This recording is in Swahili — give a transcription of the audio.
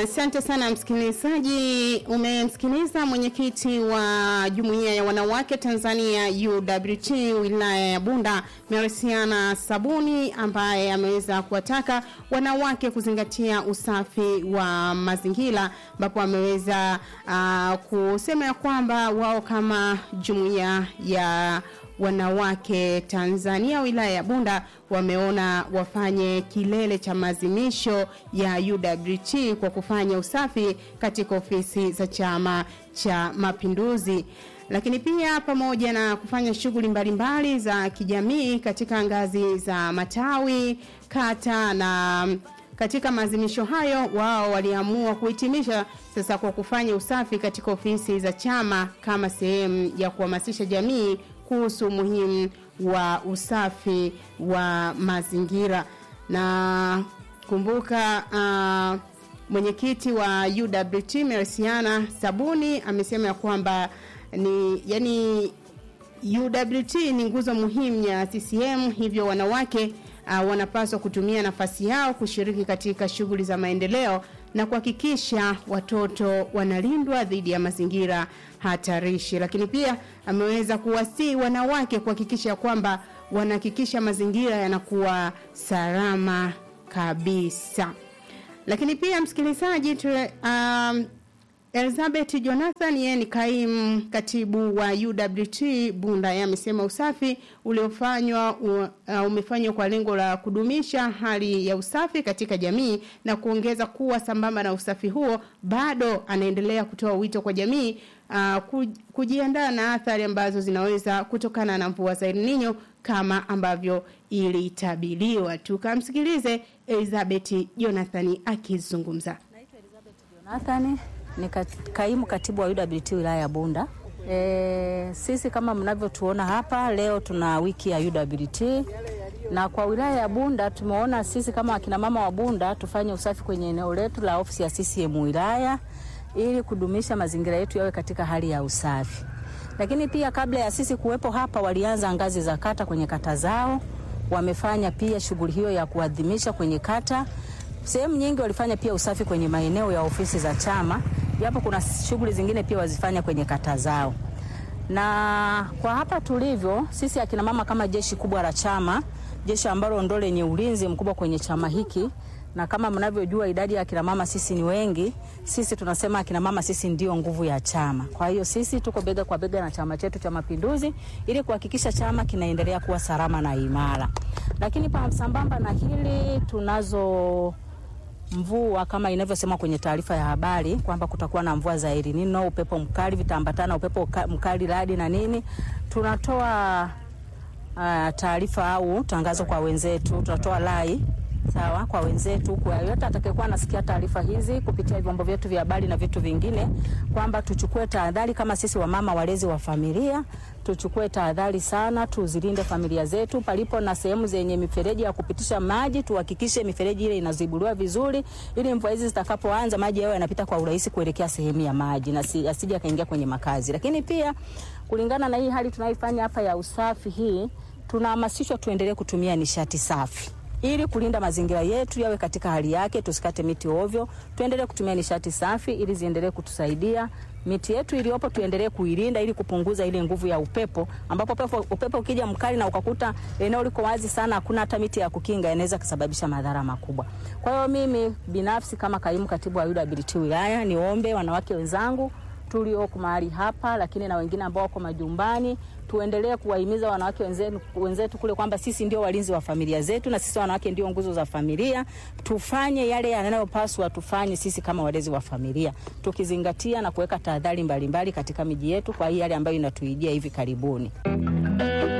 Asante uh, sana msikilizaji. Umemsikiliza mwenyekiti wa jumuiya ya wanawake Tanzania UWT wilaya ya Bunda Merisiana Sabuni ambaye ameweza kuwataka wanawake kuzingatia usafi wa mazingira, ambapo ameweza uh, kusema ya kwamba wao kama jumuiya ya wanawake Tanzania wilaya ya Bunda wameona wafanye kilele cha maadhimisho ya UWT kwa kufanya usafi katika ofisi za Chama cha Mapinduzi, lakini pia pamoja na kufanya shughuli mbalimbali za kijamii katika ngazi za matawi, kata na katika maadhimisho hayo wao waliamua kuhitimisha sasa kwa kufanya usafi katika ofisi za chama kama sehemu ya kuhamasisha jamii kuhusu umuhimu wa usafi wa mazingira na kumbuka uh, mwenyekiti wa UWT Merisiana Sabuni amesema ya kwamba ni yani UWT ni nguzo muhimu ya CCM hivyo wanawake uh, wanapaswa kutumia nafasi yao kushiriki katika shughuli za maendeleo na kuhakikisha watoto wanalindwa dhidi ya mazingira hatarishi. Lakini pia ameweza kuwasii wanawake kuhakikisha kwamba wanahakikisha mazingira yanakuwa salama kabisa. Lakini pia msikilizaji, um, Elizabeth Jonathan yeye ni kaimu katibu wa UWT Bunda. Yeye amesema usafi uliofanywa uh, umefanywa kwa lengo la kudumisha hali ya usafi katika jamii na kuongeza kuwa sambamba na usafi huo bado anaendelea kutoa wito kwa jamii uh, kujiandaa na athari ambazo zinaweza kutokana na mvua za El Nino kama ambavyo ilitabiriwa. Tukamsikilize Elizabeth Jonathan akizungumza. Naitwa Elizabeth Jonathan ni kaimu katibu wa UWT wilaya ya Bunda. E, sisi kama mnavyotuona hapa leo tuna wiki ya UWT na kwa wilaya ya Bunda tumeona sisi kama akina mama wa Bunda tufanye usafi kwenye eneo letu la ofisi ya CCM wilaya ili kudumisha mazingira yetu yawe katika hali ya usafi. Lakini pia kabla ya sisi kuwepo hapa, walianza ngazi za kata kwenye kata zao, wamefanya pia shughuli hiyo ya kuadhimisha kwenye kata. Sehemu nyingi walifanya pia usafi kwenye maeneo ya ofisi za chama, japo kuna shughuli zingine pia wazifanya kwenye kata zao. Na kwa hapa tulivyo sisi akina mama kama jeshi kubwa la chama, jeshi ambalo ndo lenye ulinzi mkubwa kwenye chama hiki, na kama mnavyojua idadi ya akina mama sisi ni wengi. Sisi tunasema akina mama sisi ndio nguvu ya chama. Kwa hiyo sisi tuko bega kwa bega na chama chetu cha Mapinduzi ili kuhakikisha chama kinaendelea kuwa salama na imara. Lakini pa sambamba na hili tunazo mvua kama inavyosema kwenye taarifa ya habari kwamba kutakuwa na mvua za El Nino, upepo mkali, vitaambatana upepo mkali, radi na nini. Tunatoa uh, taarifa au tangazo kwa wenzetu, tunatoa lai sawa kwa wenzetu, kwa yote atakayekuwa anasikia taarifa hizi kupitia vyombo vyetu vya habari na vitu vingine, kwamba tuchukue tahadhari kama sisi wamama walezi wa familia, tuchukue tahadhari sana, tuzilinde familia zetu. Palipo na sehemu zenye mifereji ya kupitisha maji, tuhakikishe mifereji ile inazibuliwa vizuri, ili mvua hizi zitakapoanza maji yao yanapita kwa urahisi kuelekea sehemu ya maji na si, asije akaingia kwenye makazi. Lakini pia kulingana na hii hali tunayoifanya hapa ya usafi hii, tunahamasishwa tuendelee kutumia nishati safi ili kulinda mazingira yetu yawe katika hali yake, tusikate miti ovyo, tuendelee kutumia nishati safi ili ziendelee kutusaidia. Miti yetu iliyopo tuendelee kuilinda ili kupunguza ile nguvu ya upepo, ambapo upepo, upepo ukija mkali na ukakuta eneo liko wazi sana, hakuna hata miti ya kukinga, inaweza kusababisha madhara makubwa. Kwa hiyo mimi binafsi kama kaimu katibu wa UWT wilaya, niombe wanawake wenzangu tulioko mahali hapa, lakini na wengine ambao wako majumbani tuendelee kuwahimiza wanawake wenzetu, wenzetu kule kwamba sisi ndio walinzi wa familia zetu na sisi wanawake ndio nguzo za familia. Tufanye yale yanayopaswa tufanye sisi kama walezi wa familia, tukizingatia na kuweka tahadhari mbalimbali katika miji yetu kwa hii yale ambayo inatuijia hivi karibuni.